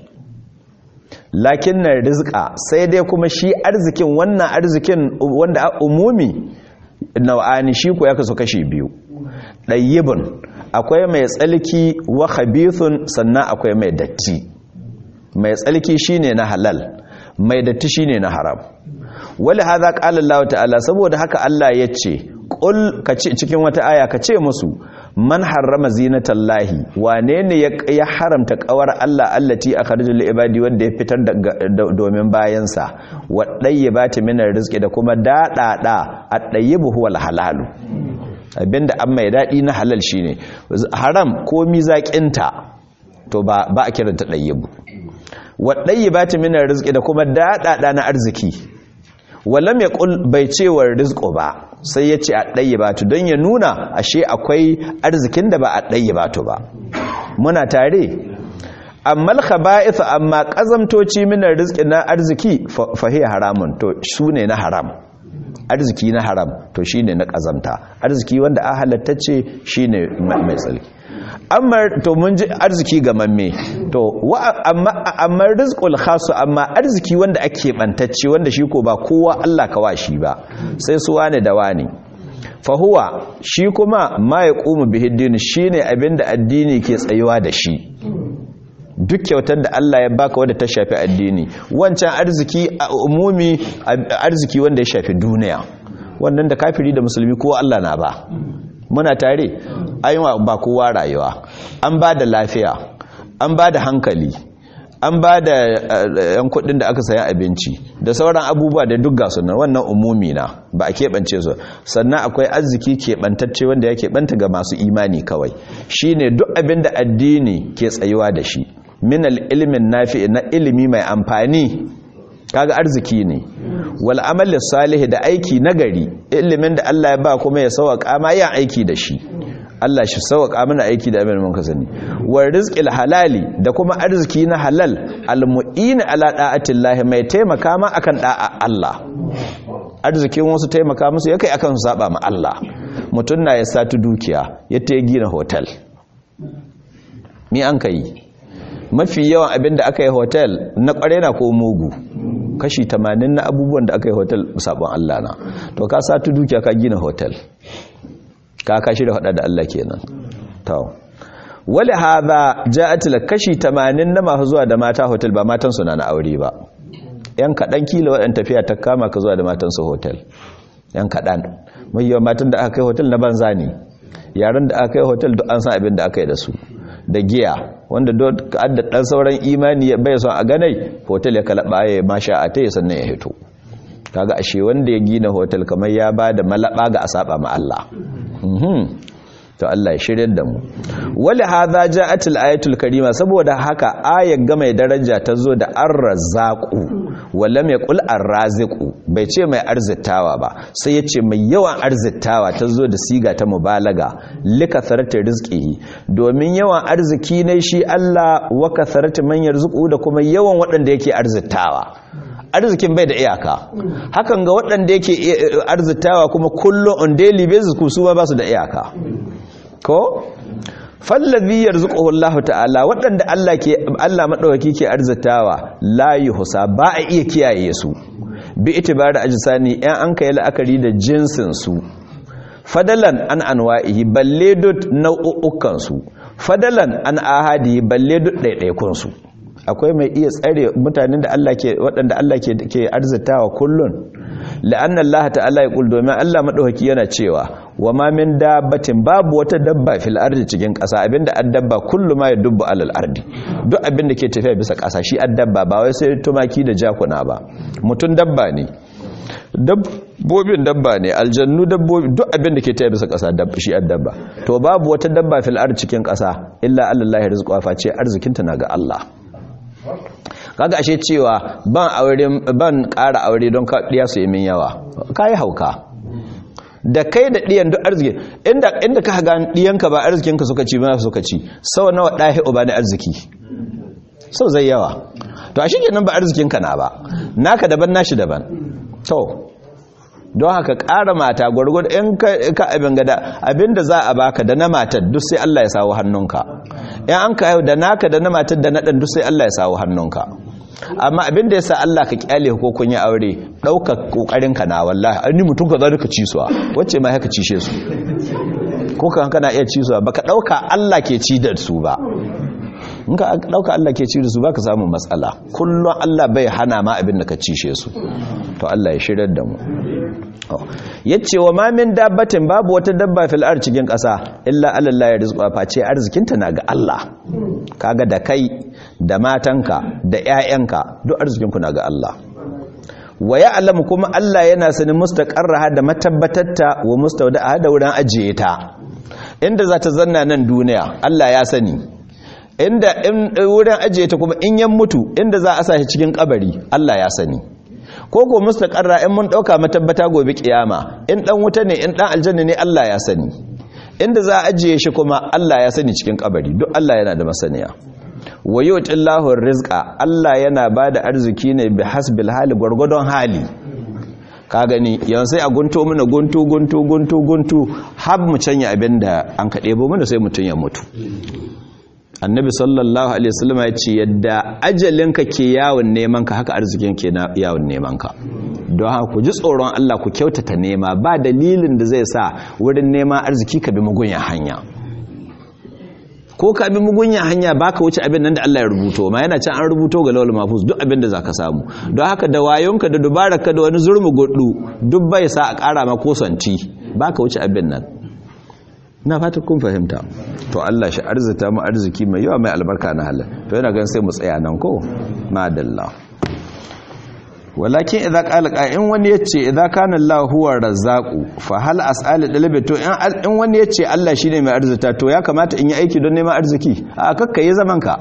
lakin na rizka sai dai kuma shi arzikin wannan arzikin wanda a umumi nau'ani shi ko ya kaso kashi biyu ɗayyibin akwai mai tsalki wa khabithun sannan akwai mai datti mai tsalki shine na halal mai datti shine na haram wali haza qala Allah ta'ala saboda haka Allah yace qul kace cikin wata aya kace musu man harrama zinatallahi wane ne ya haramta kawar Allah allati akhrajal lil ibadi wanda ya fitar domin bayansa wadayyibati min rizqi da kuma dadada at-tayyibu huwal halalu abinda an mai dadi na halal shine haram ko mizakinta to ba ba a kiranta tayyibu wadayyibati min rizqi da kuma dadada na arziki walam ya ƙul bai cewar rizko ba sai ya ce a ɗaya batu don ya nuna ashe akwai arzikin da ba a ɗaya batu ba muna tare amma alkhaba'ith amma ƙazamtoci minar rizki na arziki fahi haramun to su ne na haram arziki na haram to shi ne na ƙazamta arziki wanda a halattacce shi ne mai tsarki amma to mun ji arziki ga mamme to amma amma rizqul khasu amma arziki wanda ake bantacce wanda shi ko ba kowa Allah ka washi ba sai su wane da wane fa huwa shi kuma ma yaqumu bihi din shine abinda addini ke tsayuwa da shi duk kyautar da Allah ya baka wanda ta shafi addini wancan arziki a umumi arziki wanda ya shafi duniya wannan da kafiri da musulmi kowa Allah na ba muna tare ayyuwa ba kowa rayuwa an ba da lafiya an ba da hankali an ba da yan kudin da aka sayan abinci da sauran abubuwa da duk gasu nan wannan umumi na ba a keɓance su sannan akwai arziki keɓantacce wanda ya keɓanta ga masu imani kawai shine duk abin da addini ke tsayuwa da shi minal ilimin nafi na ilimi mai amfani kaga arziki ne wal amali salih da aiki nagari ilimin da Allah ya ba kuma ya sauka ma yin aiki da shi Allah shi sauka mana aiki da abin mun ka sani war rizqil halali da kuma arziki na halal al mu'in ala da'atillahi mai taimaka ma akan da'a Allah arzikin wasu taimaka musu yakai akan su saba ma Allah mutun na ya satu dukiya ya ta gina hotel ni an kai mafi yawan abin da aka yi hotel na kware na ko mugu kashi 80 na abubuwan da aka yi hotel sabon Allah na to ka satu dukiya ka gina hotel ka kashi da hada da Allah kenan to wali hadha ja'at la kashi 80 na masu zuwa da mata hotel ba matan su na na aure ba yan kadan kila wadan tafiya ta kama ka zuwa da matan su hotel yan kadan mai yawan matan da aka kai hotel na banza ne yaran da aka kai hotel duk an san abin da aka yi da su da giya wanda da dan sauran imani bai son a ganai hotel ya kalaba ya masha a ta sannan ya hito kaga ashe wanda ya gina hotel kamar ya ba da malaba ga asaba ma Allah to Allah ya shiryar da mu wali hadha ja'atul ayatul karima saboda haka ayar ga mai daraja ta zo da ar-razzaqu wala mai qul ar-raziqu bai ce mai arzitawa ba sai ya ce mai yawan arzitawa ta zo da siga ta mubalaga likatharati rizqihi domin yawan arziki ne shi Allah wa katharati man yarzuqu da kuma yawan waɗanda yake arzitawa arzikin bai da iyaka hakan ga waɗanda yake arzitawa kuma kullum on daily basis ku su ba su da iyaka ko fallazi yarzuquhu Allah ta'ala waɗanda Allah ke Allah madaukaki ke arzitawa la yuhsa ba a iya kiyaye su bi itibari ajsani ɗan an kai la'akari da jinsin su fadalan an anwa'ihi balle dut nau'ukan su fadalan an ahadi balle dut ɗaiɗaikun su akwai mai iya tsare mutanen da Allah ke waɗanda Allah ke ke arzitawa kullun la'anna Allah ta'ala ya kul domin Allah madaukaki yana cewa wa ma min dabbatin babu wata dabba fil ardi cikin ƙasa abinda addabba kullu ma yadubbu alal ardi duk abinda ke tafiya bisa ƙasa shi addabba ba wai sai tumaki da jakuna ba mutun dabba ne dabbobin dabba ne aljannu dabbobi duk abinda ke tafiya bisa ƙasa dabba shi addabba to babu wata dabba fil ardi cikin ƙasa illa allahi rizqa fa ce arzikinta na ga Allah kaga ashe cewa ban aure ban ƙara aure don ka diya su yi min yawa kai hauka da kai da diyan duk arziki inda inda ka ga diyanka ba arzikinka suka ci ba suka ci sau nawa dahi uba da arziki sau zai yawa to ashe kenan ba arzikinka na ba naka daban nashi daban to don haka ƙara mata gwargwado in ka abin gada abinda za a baka da na matar duk sai Allah ya sawo hannunka in an ka yau da naka da na matar da na ɗan duk sai Allah ya sawo hannunka amma abin da ya sa Allah ka kyale ko kun yi aure ɗauka ƙoƙarin ka na wallahi an ni mutum ka za ka ci su wacce ma haka cishe su ko kan kana iya ci su ba ka ɗauka Allah ke ci da su ba in ka ɗauka Allah ke ci da su ba ka samu matsala kullum Allah bai hana ma abin da ka cishe su to Allah ya shirar da mu yace wa ma min dabbatin babu wata dabba fil ard cikin ƙasa illa Allah ya rizqa face arzikinta na ga Allah kaga da kai da matanka da ƴaƴanka duk arzikinku na ga Allah wa ya'lamu kuma Allah yana sanin mustaqarraha da matabbatatta wa mustawda'aha da wurin ajiye ta inda za ta zanna nan duniya Allah ya sani inda wurin ajiye ta kuma in yan mutu inda za a sa shi cikin kabari Allah ya sani ko ko mustaqarra in mun dauka matabbata gobe kiyama in dan wuta ne in dan aljanna ne Allah ya sani inda za a ajiye shi kuma Allah ya sani cikin kabari duk Allah yana da masaniya wa yutillahu rizqa Allah yana bada arziki ne bi hasbil hali gurgudon hali ka gani yanzu sai a gunto mana guntu guntu guntu guntu har mu canya abinda an ka debo mana sai mutun ya mutu annabi sallallahu alaihi wasallam ya ce yadda ajalinka ke yawon neman ka haka arzikin ke yawon neman ka don haka ku ji tsoron Allah ku kyautata nema ba dalilin da zai sa wurin nema arziki ka bi mugunya hanya ko ka bi mugunya hanya baka wuce abin nan da Allah ya rubuto ma yana can an rubuto ga lawal mafus duk abin da zaka samu don haka da wayonka da dubararka da wani zurmu gudu duk bai sa a kara ma kosanti baka wuce abin nan na fata kun fahimta to Allah shi arzita mu arziki mai yawa mai albarka na halal to yana gan sai mu tsaya nan ko madalla walakin idza qala in wani yace idza kana Allah huwa razzaqu fa hal as'al dalabi to in wani yace Allah shine mai arzita to ya kamata in yi aiki don neman arziki a kakka yi zaman ka